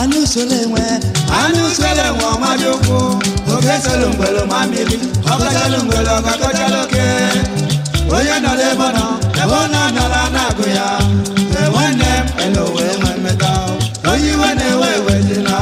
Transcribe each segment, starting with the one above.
anụ sole nwe anụ sele nwe ọmadị ukwu oke selu mgbelu ma mmiri ọkọchalụ mgbelu ọkọchalụ oke onye nọ n'ebe ọ nọ ebe ọ na-anọla na-agụ ya ee nwanne m elo wee nwe mmeta onye iwe na-ewe ewe dị na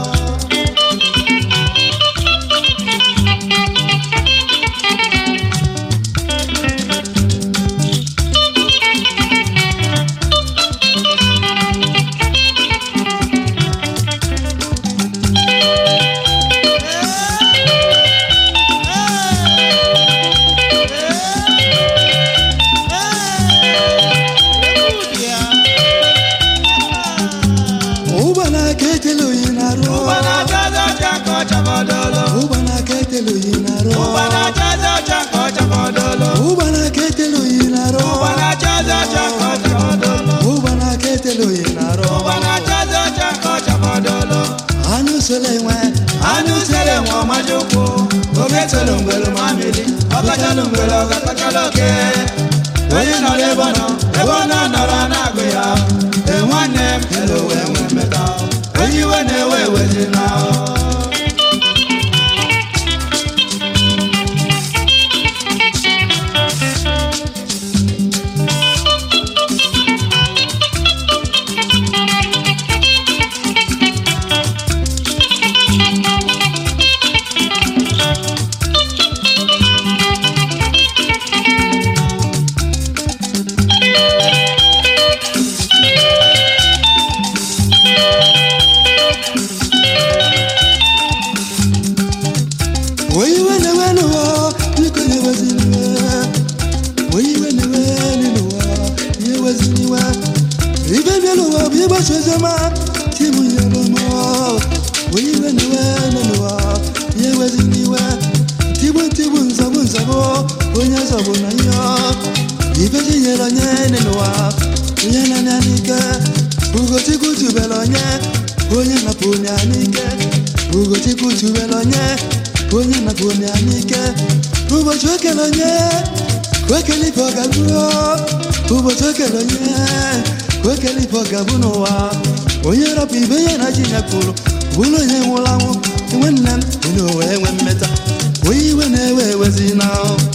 ụgbọ na-aka etele oyi na-arụ ụgba na-achazi ọcha ka ọ chabọdolo ụgbọ na-aka etele oyi na-arụ ụgba na-achazi ọcha ka ọ chabọdolo ụgbọ na-aka etele oyi na-arụ ụgba na-achazi ọcha ka ọ chabọdolo ụgbọ na-aka etele oyi na-arụ ụgba na-achazi ọcha ka ọ chabọdolo anụ sole nwe anụ sele nwe ọmadị ukwu oke tolu mgbelu ma mmiri ọkọchalụ mgbelu ọkọchalụ oke onye nọ n'ebe ọ nọ ebe ọ na-anọrọ na-agụ ya ee nwanne m elo wee nwe mmeta onye iwe na-ewe ewe dị na onye iwe na-ewe n'ụwa biko na-eweziniwe onye iwe na-ewe n'ụwa ya eweziniwe ibe bịa n'ụwa bụ ịgbasa oziọma timu nyere m onye iwe na-ewe n'ụwa ya eweziniwe ntigbu ntigbu nzọbụ nzọbụ onye zọbụ na ihe ibe ji nyere onye n'ụwa onye na-anya n'ike ugochukwu tubere onye onye napụ ya n'ike ugochukwu tubere onye onye napụ ya n'ike ụbọchị okele onye ka okele ibe ọ ga-abụ ụbọchị okele onye ka okele ibe ọ ga-abụ n'ụwa onye rapụ ibe ya na ji ya kwuru bụrụ onye nwụrụ anwụ nwanne m onye owe enwe mmeta onye iwe na-ewe ewezi na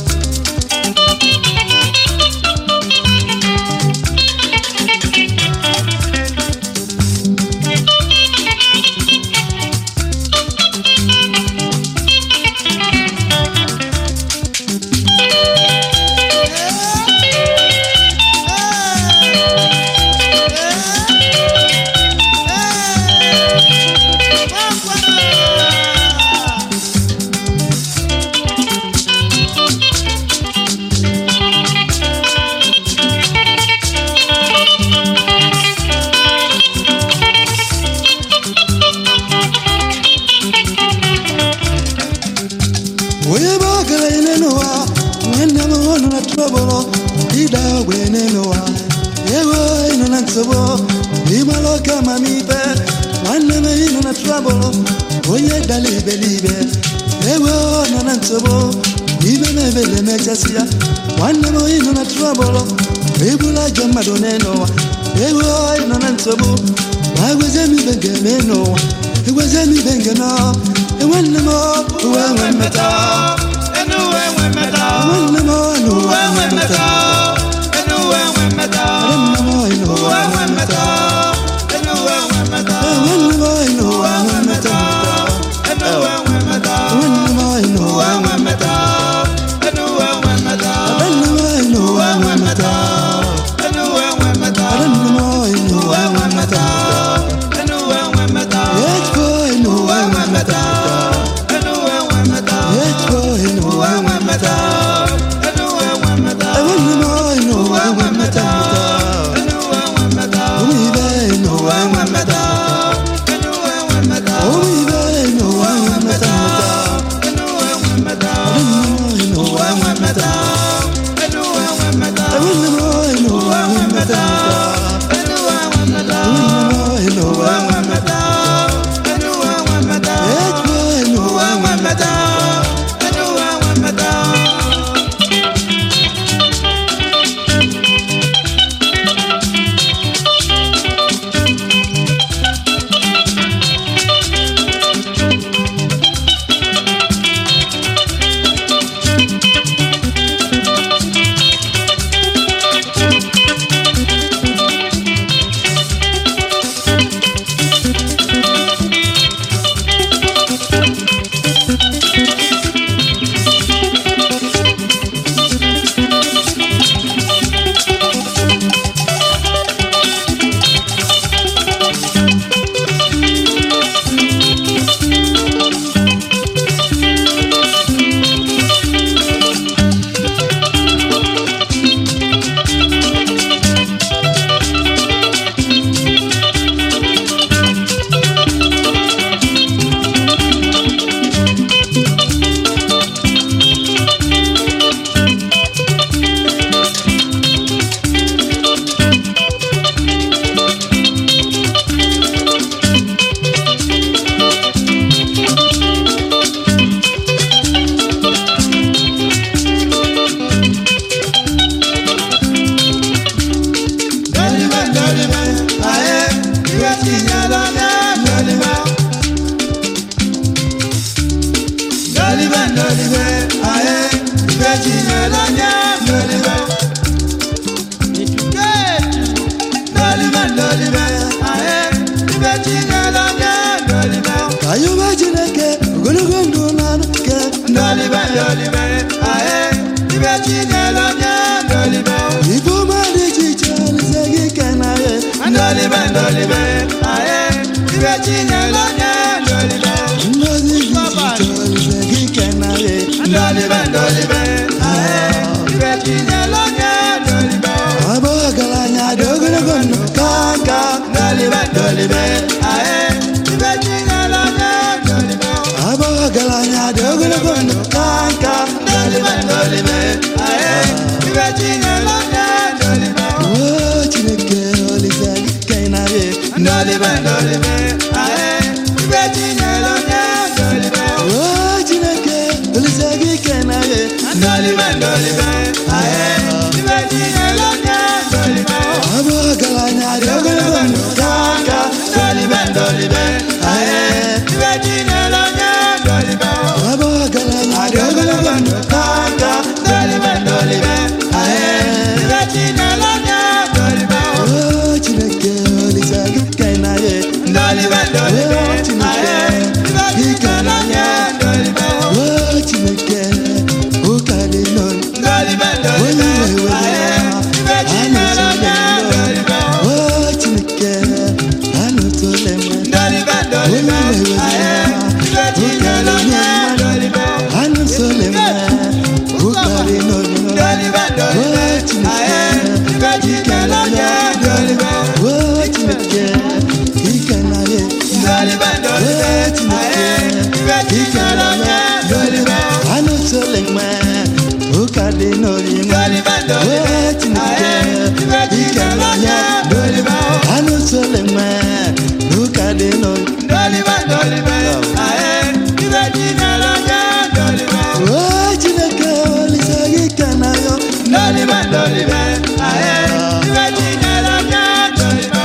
onye bụ ọgaranya n'ụwa nwanne m ọ nọ na trọbụlụ ịda ogbe n'ụwa ego ịnọ na nsogbu ịmara oke amamibe nwanne m ịnọ na trọbụlụ onye dara iberibe ego nọ na nsogbu ibe mebele emechasị ya nwanne m ịnọ na trọbụlụ ịbụrụ ajọ mmadụ n'ụwa ego ịnọ na nsogbu ma egwezie m ibe ga-eme n'ụwa egwezie m ibe nke nọ nwanne m uwe nwe mmeta enu uwe nwe mmeta nwanne m ọnụ uwe nwe mmeta enu uwe nwe mmeta nwanne m ọnụ uwe nwe mmeta enu uwe nwe mmeta nwanne m ọnụ uwe nwe mmeta enu uwe nwe mmeta nwanne m ọnụ uwe nwe mmeta enu uwe nwe mmeta nwanne m ọnụ uwe nwe mmeta enu uwe nwe mmeta nwanne m ọnụ uwe nwe mmeta enu uwe nwe mmeta echiko ọnụ uwe nwe mmeta enu uwe nwe mmeta echiko ọnụ uwe nwe mmeta enu uwe nwe mmeta nwanne m ọnụ uwe nwe mmeta mmeta enu uwe nwe mmeta ụmụ ibe chinyere onye ndolibe ndolibe ndolibe aye ibe chinyere onye ndolibe ayọba chineke ogologo ndụ na nke ndolibe ndolibe aye ibe chinyere onye ndolibe ife ọma dị iche iche olise gị kenaghị ndolibe ndolibe aye ibe chinyere onye ndolibe ngozi dị iche iche olise gị kenaghị ndolibe ndolibe aye ibe chinyere onye ndolibe ọbụ ọgaranya dị ogologo ndụ ka nka ndolibe ndolibe aye ibe chinyere onye ndolibe ọbụ ọgaranya dị ogologo ndụ ka nka ndolibe ndolibe aye ibe chinyere onye ndolibe o chineke olise gị kenaghị ndolibe ndolibe aye ibe chinyere onye ndolibe o chineke olise gị kenaghị ndolibe ndolibe aye ibe chinyere onye ndolibe ọbụ ọgaranya dị ogologo ndụ ka nka ndolibe ndolibe aye ibe chinyere onye ndolibe ọbụ ọgaranya dị ogologo ndụ ka nka ndolibe ndolibe aye ibe chinyere onye ndolibe o chineke olise gị kenaghị ndolibe ndolibe aye ibe chinyere onye ndolibe o chineke ụka dị n'olu ndolibe ndolibe aye ibe chinyere onye ndolibe o chineke anụtụle m ndolibe ndolibe aye ibe chinyere onye ndolibe anụsole m ụka dị n'olu ndolibe ndolibe aye ibe chinyere onye ndolibe o chineke ike naghị ndolibe ndolibe aye ibe chinyere onye ndolibe anụsole m ụka dị n'olu ndolibe ndolibe o chineke aye ibe ike chinyere naghị onye ndolibe anụsole m ụka dị n'olu ndolibe ndolibe aye ibe chinyere onye ndolibe o chineke olise gị ike naghị ndolibe ndolibe aye ibe chinyere onye ndolibe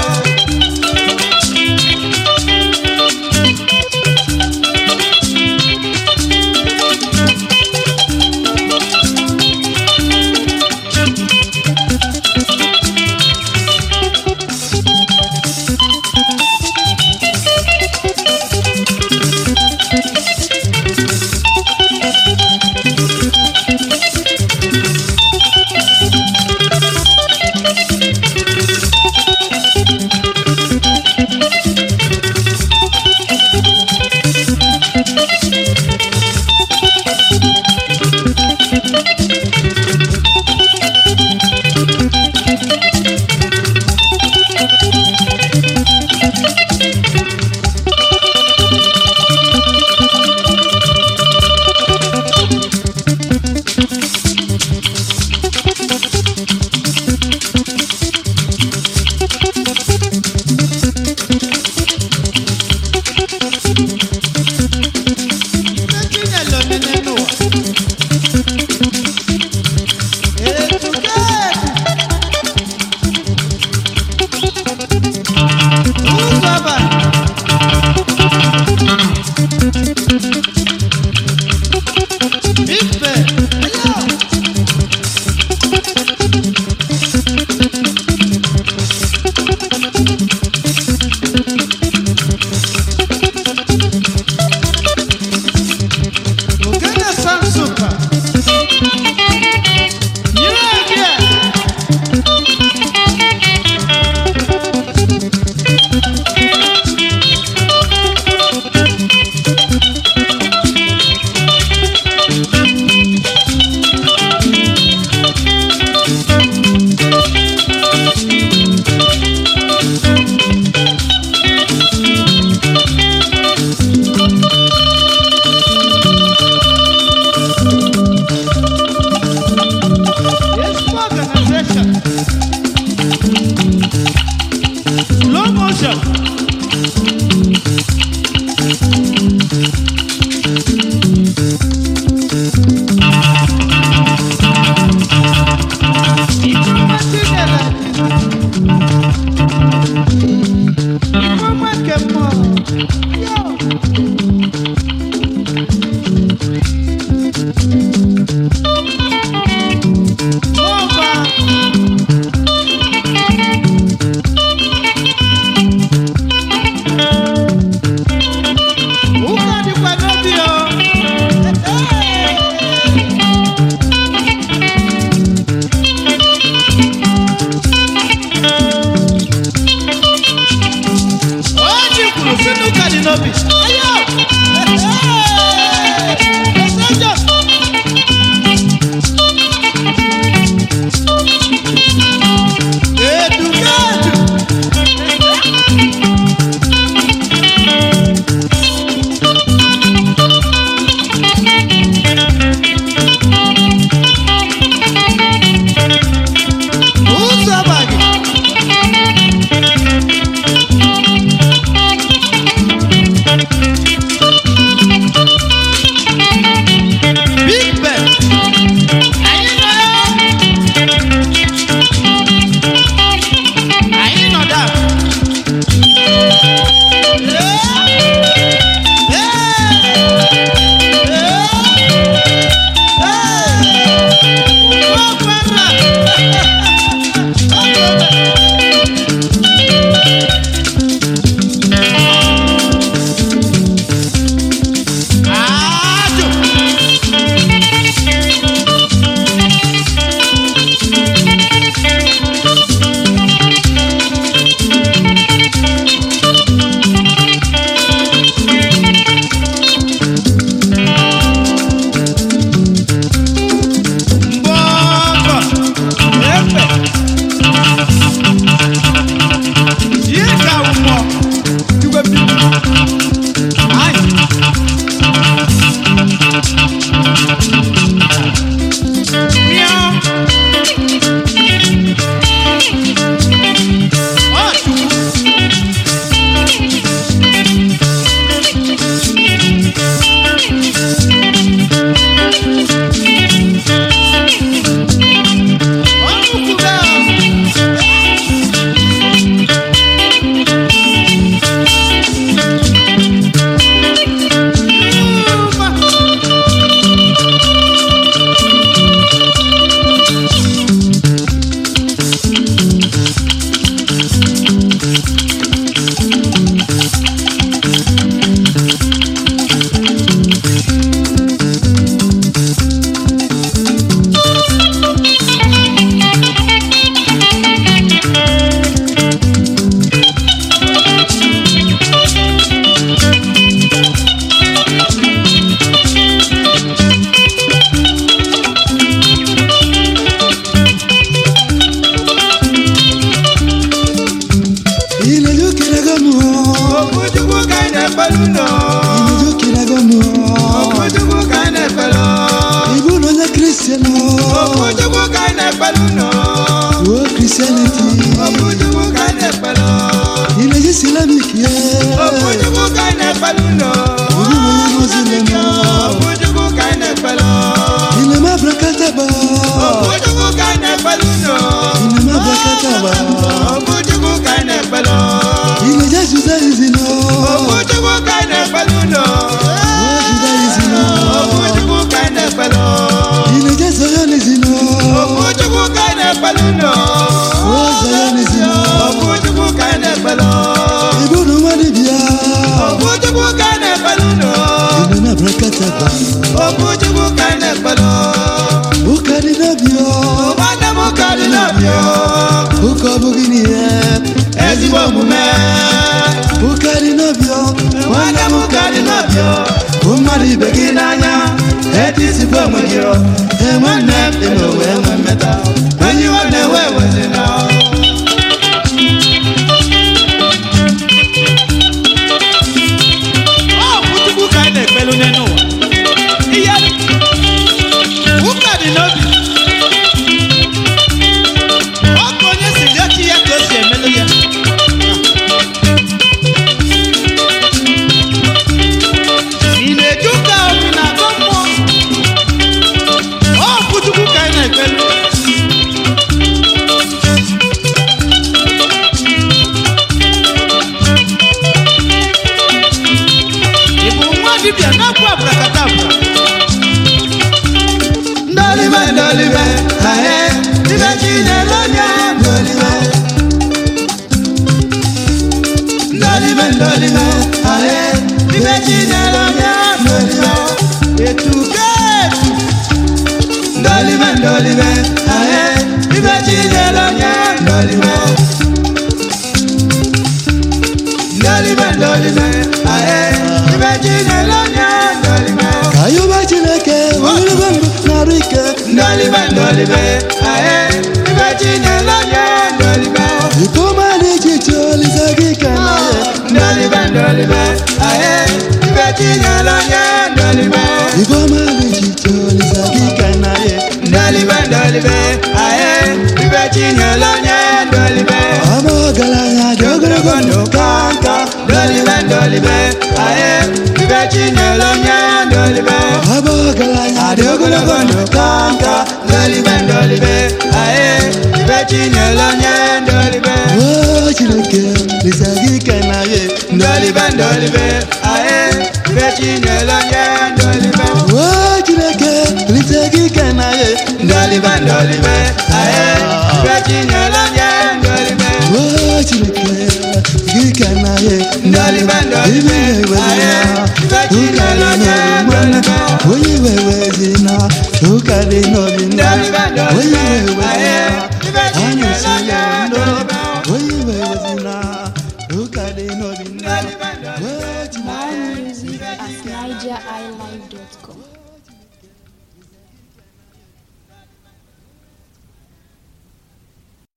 dị n'obi ayo esenjọ edukedu ụzọ bagị Big Ben. Anyị nọ ya. Anyị nọ da. Ee. Ee. Ee. Ụgbọkwara. Ajụ. Mbọmbọ. Efe. Ihe ka ụmụ igwe bibi. Anyị. Miau. Ọ Chukwu. Ọ Chukwu gaa. Ileju kiragamu, Okwuchukwu ka anyị na-ekpelu nọ. ileju kiragamu, Okwuchukwu ka anyị na-ekpelu. ibu no na Christian, Okwuchukwu ka anyị na-ekpelu nọ. oh Christianity, Okwuchukwu ka anyị na-ekpelu. ileju Islamic, yeah, Okwuchukwu ka anyị na-ekpelu nọ. ibu no na Muslim, Okwuchukwu ka anyị na-ekpelu. ile ma brakataba, Okwuchukwu ka anyị na-ekpelu nọ. ile ma brakataba, Okwuchukwu ka anyị na-ekpelu. ileju Judaism, Okwuchukwu ka anyị na-ekpelu nọ. oh Judaism, Okwuchukwu ka anyị na-ekpelu. ileju Zionism, Okwuchukwu ka anyị na-ekpelu nọ. oh Zionism, Okwuchukwu ka anyị na-ekpelu. ibu no Wadibia, Okwuchukwu ka anyị na-ekpelu nọ. ile ma brakataba, Okwuchukwu ka anyị na-ekpelu. ukadinabio, Ụmụnne m ka dị n'ọbịa. ukobugini, yeah, Ezigbo omume. ukadinabio, Nwanne m ka dị n'ọbịa. hụ mmadụ ibe gị Gị n'anya. Etisikwa onwe gị. ee nwanne m Ị na owe enwe mmeta. Enyi iwe na-ewe ewezina. Ọ Okwuchukwu ka anyị na-ekpelu n'elu ụwa. Ihe ụka dị n'obi. Ọ bụ onye si dị echi ya ka o si emelu ya. Ị na-eje ụka chinyere onye ndolibe Ifeọma dị iche iche olisa gị ka na ya ndolibe ndolibe aye ibe chinyere onye ndolibe Ọma ọgaranya dị ogologo ndụ ka nka ndolibe ndolibe aye ibe chinyere onye ndolibe Ọma ọgaranya dị adị ogologo ndụ ka nka ndolibe ndolibe aye ibe chinyere onye ndolibe O Chineke olisa gị ka na ya ndolibe ndolibe aye ibe chinyere onye ndolibe O Chineke olisa gị ka na ya ndolibe ndolibe aye ibe chinyere onye ndolibe O Chineke gị ka na ya Ndolibe, ndolibe, aye, ibe Chineke onye ndolibe. onye iwe wezina ụka dị n'obi nna Ndolibe, ndolibe, onye